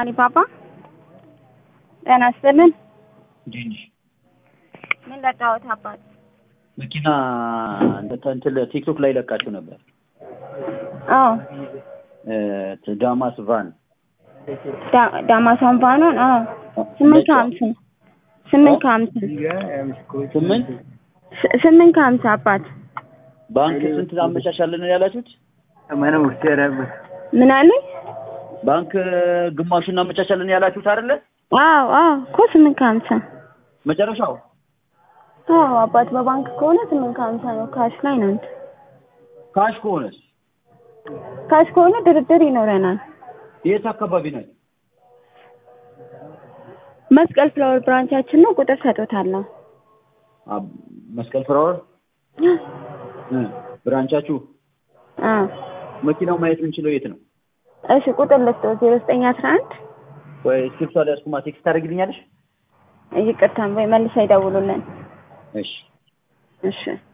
አሊባባ ጤና ይስጥልን። እንዴት ነሽ? ምን ለቃወት አባት? መኪና እንትን ቲክቶክ ላይ ለቃችሁ ነበር። አዎ እ ዳማስ ቫን ዳ- ዳማሳን ቫኖን አዎ ስምንት ከሀምሳ ስምንት ከሀምሳ ስምንት ስ- ስምንት ከሀምሳ አባት ባንክ ስንት አመቻቻለን ያላችሁት? ምን አለኝ? ባንክ ግማሹን እናመቻቻለን ያላችሁት አይደለ? አዎ አዎ እኮ ስምንት ከሀምሳ መጨረሻው አዎ አባት በባንክ ከሆነ ስምንት ከሀምሳ ነው። ካሽ ላይ ነው እንትን ካሽ ከሆነስ ካሽ ከሆነ ድርድር ይኖረናል። የት አካባቢ ነች? መስቀል ፍላወር ብራንቻችን ነው። ቁጥር ሰጦታለሁ። አ- መስቀል ፍራወር እ ብራንቻችሁ አዎ መኪናው ማየት የምንችለው የት ነው? እሺ ቁጥር ልስጦ ዜሮ ዘጠኝ አስራ አንድ ወይ ስክሪፕቷ ላይ አስኩማ ቴክስት ታደርግልኛለሽ? ይቅርታ ወይ መልሳ ይደውሉልን። እሺ እሺ